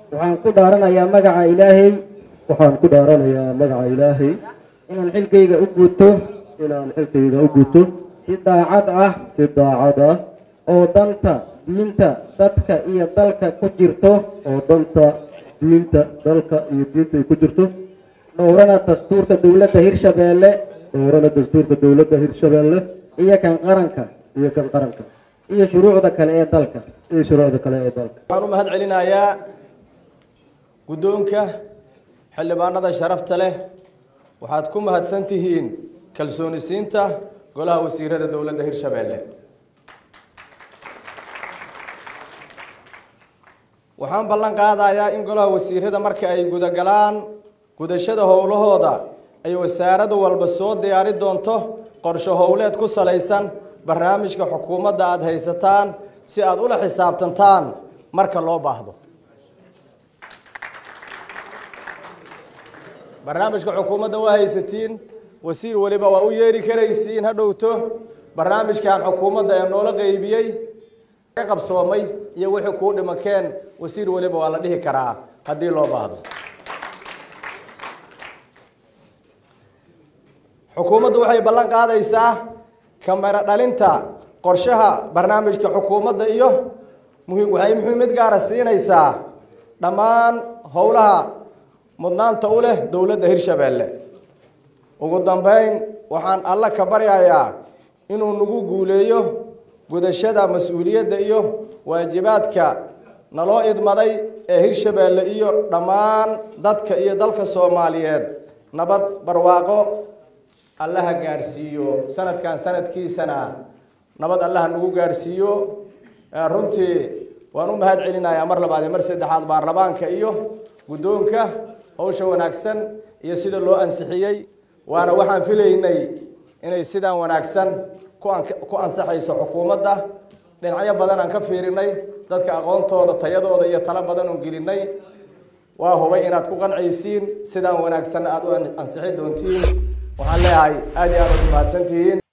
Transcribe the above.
waxaan ku dhaaranayaa magaca ilaahay waxaan ku dhaaranayaa magaca ilaahay inaan xilkayga u guto inaan xilkayga u guto si daacad ah si daacad ah oo danta diinta dadka iyo dalka ku jirto oo danta diinta dalka iyo diinta ay ku jirto dhowrana dastuurka dowladda hirshabeelle dhowrana dastuurka dowladda hirshabeelle iyo kan qaranka iyo kan qaranka iyo shuruucda kale ee dalka iyo shuruucda kale ee dalka waxaan u mahad celinayaa guddoonka xildhibaanada sharafta leh waxaad ku mahadsan tihiin kalsooni siinta golaha wasiirada dowladda hirshabeelle waxaan ballan qaadayaa in golaha wasiirada marka ay gudagalaan gudashada howlahooda ay wasaarada walba soo diyaari doonto qorshe howleed ku salaysan barnaamijka xukuumadda aada haysataan si aada ula xisaabtantaan marka loo baahdo barnaamijka xukuumadda waa haysatiin wasiir weliba waa u yeeri karaysiin ha dhowto barnaamijkan xukuumadda ee noola qeybiyey ka qabsoomay iyo wixii kuu dhimakeen wasiir weliba waa la dhihi karaa haddii loo baahdo xukuumaddu waxay ballan qaadaysaa kamera dhalinta qorshaha barnaamijka xukuumadda iyo muhi- waxay muhiimad gaara siinaysaa dhammaan howlaha mudnaanta u leh dowladda hirshabeelle ugu dambeyn waxaan alla ka baryayaa inuu nagu guuleeyo gudashada mas-uuliyadda iyo waajibaadka naloo idmaday ee hirshabeelle iyo dhammaan dadka iyo dalka soomaaliyeed nabad barwaaqo allaha gaarsiiyo sanadkan sanadkiisana nabad allaha nagu gaarsiiyo runtii waan u mahad celinayaa mar labaad iyo mar saddexaad baarlamaanka iyo guddoonka howsha wanaagsan iyo sida loo ansixiyey waana waxaan filaynay inay sidaan wanaagsan ku an ku ansaxayso xukuumadda dhinacyo badan aan ka fiirinay dadka aqoontooda tayadooda iyo talo badan oon gelinay waa hubay inaad ku qancaysiin sidaan wanaagsanna aada u ansixi doontiin waxaan leeyahay aada iyo aad uad mahadsantihiin